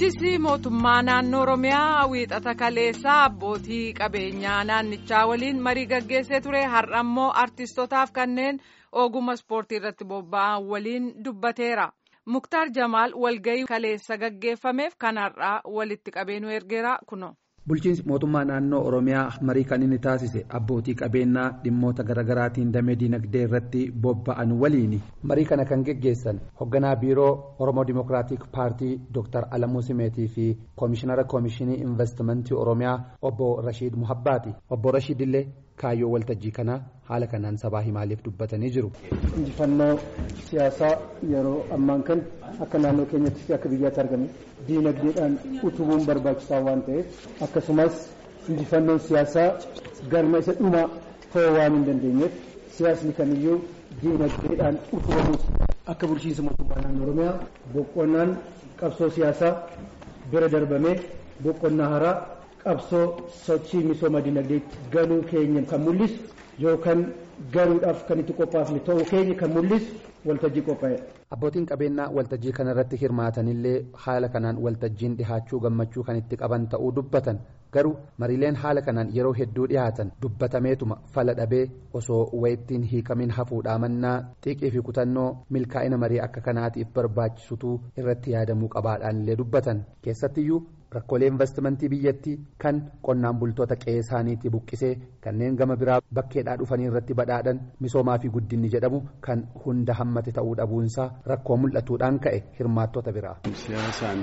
bulchiinsi mootummaa naannoo oromiyaa wiixata kaleessaa abbootii qabeenyaa naannichaa waliin marii gaggeessee ture har'a immoo artistotaaf kanneen ogummaa ispoortii irratti bobba'an waliin dubbateera muktaar jamaal walgayii kaleessa gaggeeffameef kan har'aa walitti qabeenyu ergeera kuno. bulchiinsi mootummaa naannoo oromiyaa marii kan inni taasise abbootii qabeenyaa dhimmoota garaagaraatiin damee diinagdee irratti bobba'an waliini marii kana kan geggeessan hoogganaa biiroo oromoo dimokiraatik paartii dr alamuu simeetii fi koomishinara koomishinii investimentii oromiyaa obbo rashiid muhabbaati obbo rashiid illee kaayyoo waltajjii kanaa haala kanaan sabaa himaaleef dubbatanii jiru. injifannoo siyaasaa yeroo ammaan kan akka naannoo keenyatti fi akka biyyaatti argame diinagdeedhaan utubuun barbaachisaa waan ta'eef akkasumas injifannoon siyaasaa galma isa dhumaa ta'uu waan hin dandeenyeef siyaasni kamiyyuu diinagdeedhaan utubamuus akka bulchiinsa mootummaa naannoo oromiyaa boqonnaan qabsoo siyaasaa bira darbamee boqonnaa haaraa qabsoo sochii misooma diinagdeetti galuu keenya kan mul'isu yookaan galuudhaaf kan itti qophaafne ta'uu keenya kan mul'isu waltajjii qophaa'edha. Abbootiin qabeenyaa waltajjii kanarratti hirmaatanillee haala kanaan waltajjiin dhihaachuu gammachuu kan itti qaban ta'uu dubbatan garuu mariileen haala kanaan yeroo hedduu dhihaatan dubbatameetuma fala dhabee osoo wayittiin hiikamin hafuudhaa mannaa xiiqii fi kutannoo milkaa'ina marii akka kanaatiif barbaachisutu irratti yaadamuu qabaadhaan illee dubbatan keessattiyyuu rakkoolee investimentii biyyattii kan qonnaan bultoota qe'ee isaaniitti buqqisee kanneen gama biraa bakkeedhaa dhufanii irratti badhaadhan misoomaa fi guddinni jedhamu kan hunda hammate ta'uu dhabuunsaa rakkoo mul'atuudhaan ka'e hirmaattota biraa. Siyaasaan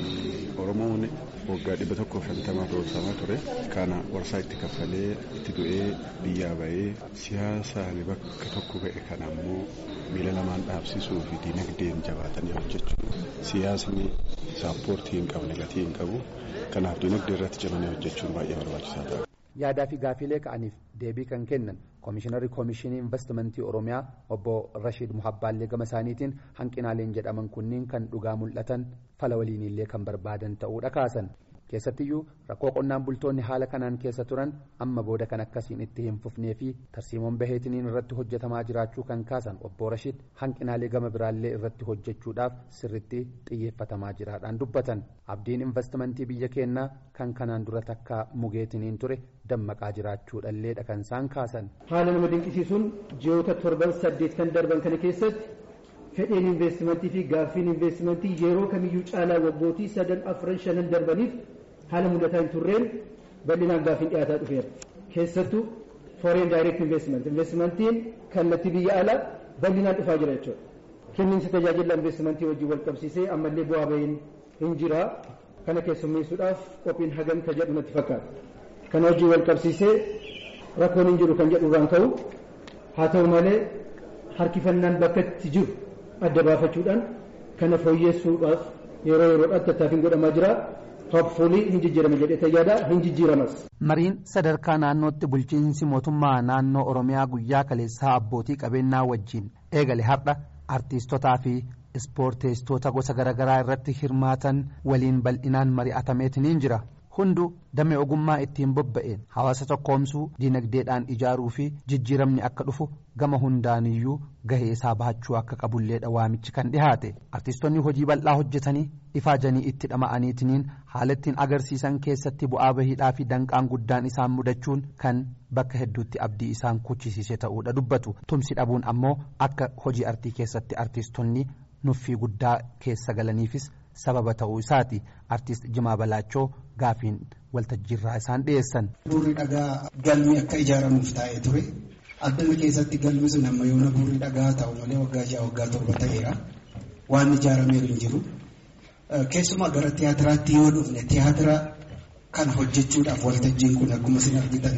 Oromoon waggaa dhibba tokko shantamaa roorsamaa ture kana warsaa itti kaffalee itti du'ee biyyaa bahee siyaasaan bakka tokko ga'e kana ammoo miila lamaan dhaabsisuu fi diinagdeen jabaatanii hojjechuu siyaasni saappoortii hin qabne gatii hin qabu kanaaf diinagdee irratti cimanii hojjechuun baay'ee barbaachisaa ta'a. yaadaa fi gaafilee ka'aniif deebii kan kennan koomishinarri koomishinii investimentii oromiyaa obbo rashiid muhabbaallee gama isaaniitiin hanqinaaleen jedhaman kunniin kan dhugaa mul'atan fala waliinillee kan barbaadan ta'uudha kaasan keessattiyyuu rakkoo qonnaan bultoonni haala kanaan keessa turan amma booda kan akkasiin itti hin fufnee fi tarsiimoon baheetiniin irratti hojjetamaa jiraachuu kan kaasan obbo rashiid hanqinaalee gama biraallee irratti hojjechuudhaaf sirritti xiyyeeffatamaa jiraadhaan dubbatan abdiin investimentii biyya keenyaa kan kanaan dura takka mugeetiniin ture dammaqaa jiraachuudhalleedha kan isaan kaasan. haala nama dinqisiisuun ji'oota torban saddeet kan darban kana keessatti fedheen investimentii fi gaaffiin investimentii yeroo kamiyyuu caalaa waggootii sadan afran shanan darbaniif haala mul'ataa hin turreen bal'inaan gaaffiin dhiyaataa dhufeera keessattuu foreign direct investment investimentiin kallattii biyya alaa bal'inaan dhufaa jira jechuudha kenniinsa tajaajila investimentii wajjin wal qabsiisee ammallee bu'aa bahiin hin jira kana keessummeessuudhaaf qophiin hagamta jedhu natti fakkaata kana wajjin wal qabsiisee rakkoon hin jiru kan jedhu irraan ka'u haa ta'u malee harkifannaan bakka itti jiru adda baafachuudhaan kana fooyyessuudhaaf yeroo yeroodhaan tattaaffiin godhamaa jira. Hopefully hin jijjiirama jedhee tayyaadha hin jijjiiramas. Mariin sadarkaa naannootti bulchiinsi mootummaa naannoo Oromiyaa guyyaa kaleessaa abbootii qabeenyaa wajjin eegale har'a artiistotaa fi ispoorteessitoota gosa garaagaraa irratti hirmaatan waliin bal'inaan mari'atameetiniin jira. Hunduu damee ogummaa ittiin bobba'een hawaasa tokkoomsuu diinagdeedhaan ijaaruu fi jijjiiramni akka dhufu gama hundaaniyyuu gahee isaa bahachuu akka qabulleedha waamichi kan dhihaate artiistonni hojii bal'aa hojjetanii ifaajanii itti dhama'aniitiniin haala ittiin agarsiisan keessatti bu'aa bahiidhaa fi danqaan guddaan isaan mudachuun kan bakka hedduutti abdii isaan kuchisiise ta'uudha dubbatu tumsi dhabuun ammoo akka hojii artii keessatti artiistonni nuffii guddaa keessa galaniifis sababa ta'uu isaati artiist Jimaa Balaachoo gaafiin waltajjiirraa isaan dhiyeessan. Buurri dhagaa galmi akka ijaaramuuf taa'ee ture. Addana keessatti galmi sun amma yoona buurri dhagaa ta'u malee waggaa ja'a waggaa torba ta'eera. Waan ijaarameeru hin jiru. Keessumaa gara tiyaatiraatti yoo dhufne tiyaatira kana hojjechuudhaaf waltajjiin kun akkuma isin argitan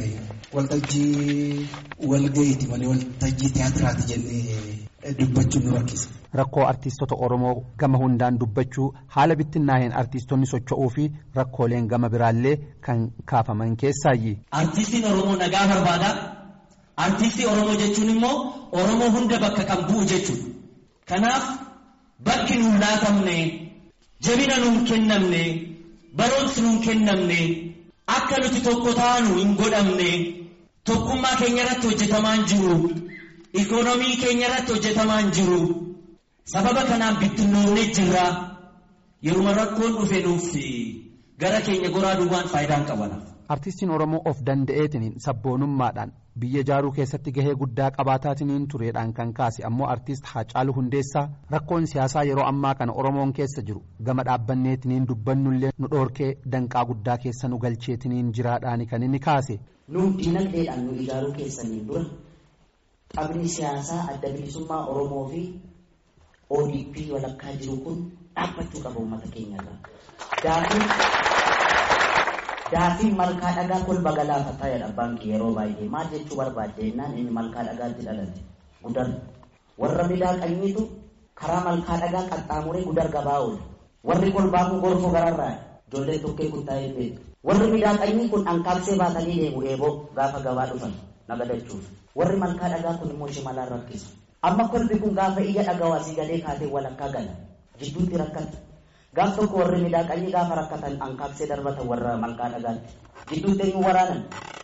waltajjii walga'iiti malee waltajjii tiyaatiraati jennee dubbachuun nu rakkisa. Rakkoo artiistota Oromoo gama hundaan dubbachuu haala bittinnaa'een artiistonni socho'uu fi rakkooleen gama biraallee kan kaafaman keessaayyi. Artiistiin Oromoo nagaa barbaada. Artiistii Oromoo jechuun immoo Oromoo hunda bakka kan bu'u jechuudha. Kanaaf bakki nuun laatamne jabina nuun kennamne barumsi nuun kennamne akka nuti tokko taanu hin godhamne tokkummaa keenya irratti hojjetamaa hin jiru. Ikoonoomii keenya irratti hojjetamaa hin jiru. Sababa kanaan bittinnoonnee jirra. yeruma rakkoon dhufe nuuf gara keenya goraa duwwaan faayidaa hin qabanaaf. Artistiin Oromoo of danda'eetiniin sabboonummaadhaan biyya ijaaruu keessatti gahee guddaa qabaataatiniin tureedhaan kan kaase ammoo artist Haacaaluu Hundeessaa rakkoon siyaasaa yeroo ammaa kana Oromoon keessa jiru gama dhaabbanneetiniin dubbannullee nu dhoorkee danqaa guddaa keessa nu galcheetiniin jiraadhaani kan inni kaase. Nuuf dinagdeedhaan nu ijaaruu keessaniin dura qabni siyaasaa adda bilisummaa Oromoo fi ODP walakkaa jiru kun dhaabbachuu qaba uummata keenyarraa. Daafiin daafiin malkaa dhagaa kolba galaafataa jedha baankii yeroo baay'ee maal jechuu barbaadde jennaan inni malkaa dhagaatti dhalate gudar warra miidhaaqanyiitu karaa malkaa dhagaa qaxxaamuree gudar gabaa oole warri kolbaa kun gorfoo gararraa ijoollee tokkee kun taa'ee beeku warri miidhaaqanyii kun ankaabsee baatanii deemu eeboo gaafa gabaa dhufan nagadachuuf warri malkaa dhagaa kun immoo shimalaan rakkisa amma kolbi kun gaafa ija dhagawaa si galee kaatee walakkaa gala jidduutti rakkata gaaf tokko warri miidhaaqanii gaafa rakkatan ankaabsee darbatan warra malkaa dhagaatti gidduutti eenyu waraanan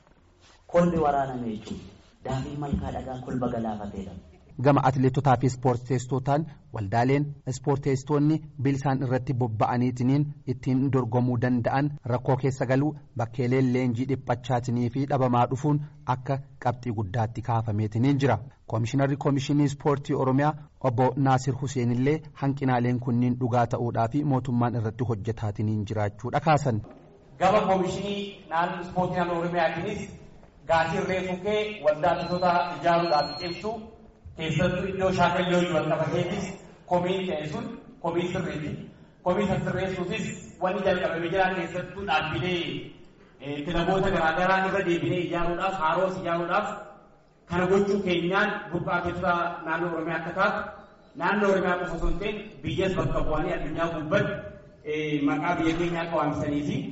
kolbi waraaname jechuudha daafiin malkaa dhagaa kolba galaafateedha. Gama atileetotaa fi ispoorteessitootaan waldaaleen ispoorteessitoonni bilisaan irratti bobba'aniitiniin ittiin dorgomuu danda'an rakkoo keessa galuu bakkeeleen leenjii dhiphachaatinii fi dhabamaa dhufuun akka qabxii guddaatti kaafameetiniin jira. Koomishinarri Koomishinii Ispoortii Oromiyaa obbo Naasir Huseen illee hanqinaaleen kunniin dhugaa ta'uudhaa fi mootummaan irratti hojjetaatiniin jiraachuudha kaasan. Gama Koomishinii naannoo Ispoortii naannoo Oromiyaatiinis gaasii reefuu kee waldaa atileetota ijaaruudhaaf cimsu keessattuu iddoo shaakalloo wal qabateetis komiin ta'e sun komii sirriiti. Komii sirreessuufis wanni jalqabame jiran keessattuu dhaabbilee kilaboota garaagaraa irra deebinee ijaaruudhaaf haaroos ijaaruudhaaf kana gochuu keenyaan burqaa atileetota naannoo Oromiyaa akka taatu naannoo Oromiyaa qofa osoo hin ta'in biyyas bakka bu'anii addunyaa gubbatti maqaa biyya keenyaa akka waamsanii fi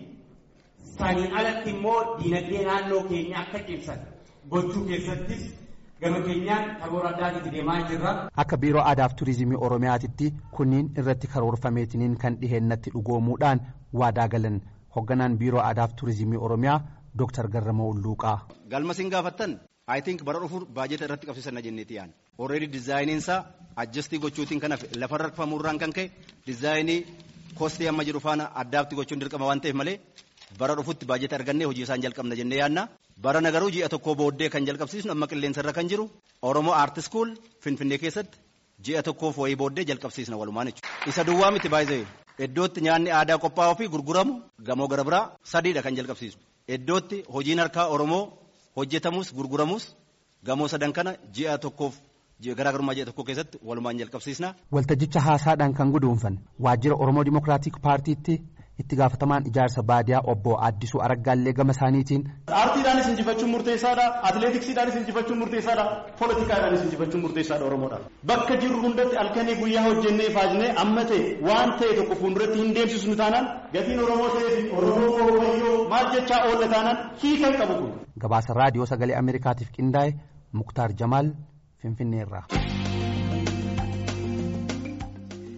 saniin alatti immoo diinagdee naannoo keenyaa akka cimsan gochuu keessattis gama keenyaan karoora addaatitti deemaa jirra. Akka biiroo aadaaf turizimii Oromiyaatitti kunniin irratti karoorfameetiniin kan dhiheenyatti dhugoomuudhaan waadaa galan hoogganaan biiroo aadaaf turizimii Oromiyaa Dr. Garramoo Ulluuqaa. Galma siin gaafattan I think bara dhufuur baajeta irratti qabsiisanna jenneeti yaan. Already dizaayiniin isaa adjastii gochuutiin kan hafe lafarra rakfamuurraan kan ka'e dizaayinii kostii amma jiru faana addaatti gochuun dirqama waan ta'eef malee bara dhufutti baajeta argannee hojii isaan jalqabna jennee yaanna. Bara nagaruu ji'a tokko booddee kan jalqabsiisnu amma qilleensarra kan jiru Oromoo Aart School Finfinnee keessatti ji'a tokkoof wayii booddee jalqabsiisna walumaan jechuudha. Isa duwwaa miti baay'ee iddootti nyaanni aadaa qophaa'uu fi gurguramu gamoo gara biraa sadiidha kan jalqabsiisnu. Iddootti hojiin harkaa Oromoo hojjetamus gurguramus gamoo sadan kana ji'a tokkoof garaagarummaa ji'a tokko keessatti walumaan jalqabsiisna. Waltajjicha haasaadhaan kan guduunfan waajjira Oromoo Dimokiraatik Paartiitti itti gaafatamaan ijaarsa baadiyaa obbo Addisuu Araggaallee gama isaaniitiin. Aartiidhaanis injifachuun murteessaadha. Atileetiksiidhaanis injifachuun murteessaadha. Poolitikaadhaanis injifachuun murteessaadha Oromoodhaaf. Bakka jirru hundatti halkanii guyyaa hojjennee faajnee amma ta'e waan ta'e tokko fuulduratti hin deemsisnu taanaan gatiin Oromoo ta'ee fi Oromoo wayyoo maal jechaa oolla taanaan hiikan qabu kun. Gabaasa raadiyoo sagalee Ameerikaatiif qindaa'e Muktaar Jamaal Finfinneerraa.